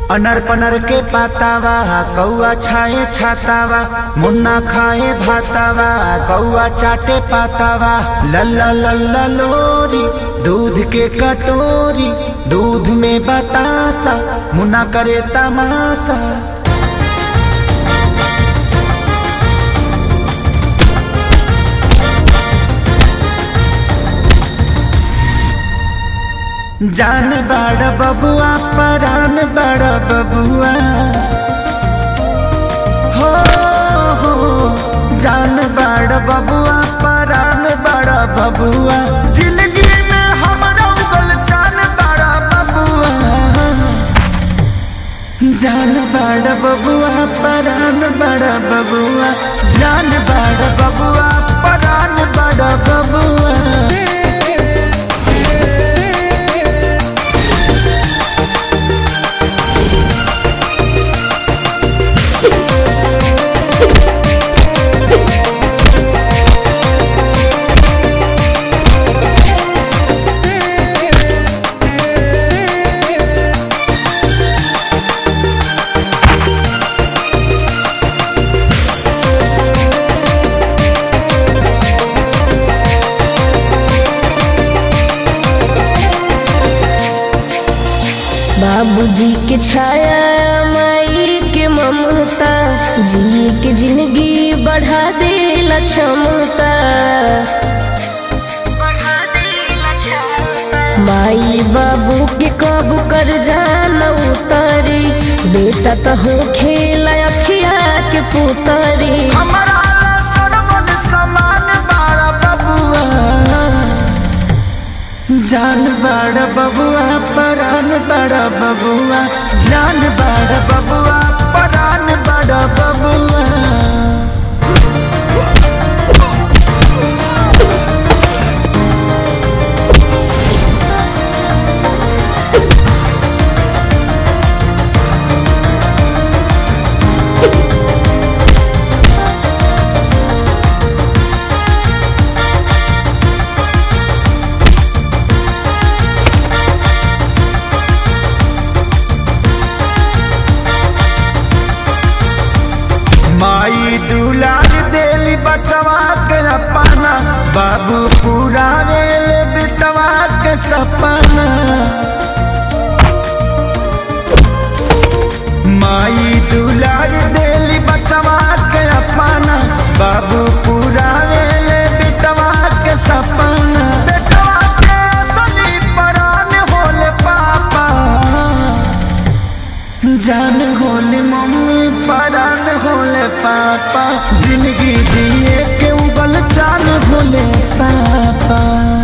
owner पनर के पातावा कौआ छाए छातावा मुन्ना खाए भातावा कौआ चाटे पातावा लल्ला लल्ला लोरी दूध के कटोरी दूध में बतासा मुन्ना करे तमाशा जान बड़ बबुआ परान बड़ बबुआ हो हो जान बड़ बबुआ परान बड़ बबुआ जिंदगी में हमरा उगल जान बड़ बबुआ जान बड़ बबुआ परान बड़ बबुआ जान बड़ बबुआ परान बड़ बबुआ बाबूजी के छाया माई के ममता जी के जिंदगी बढ़ा देला क्षमता माई बाबू के कब कर जाना उतारी बेटा तो हो खेला अखिया के पुतारी हमारा सरवन समान बाड़ा बबुआ जान बड़ा बबुआ परान बड़ा बबुआ जान बड़ा बबुआ परान बड़ा बबुआ माई दुलार देली बचवा के अपना बाबू पूरा वेल बिटवा के सपना माई दुलार देली बचवा के अपना बाबू पूरा वेल बिटवा के सपना बेटवा के सनी परान होले पापा जान होले मम्मी परान होले पापा जिंदगी जिए के उबल चाल होले पापा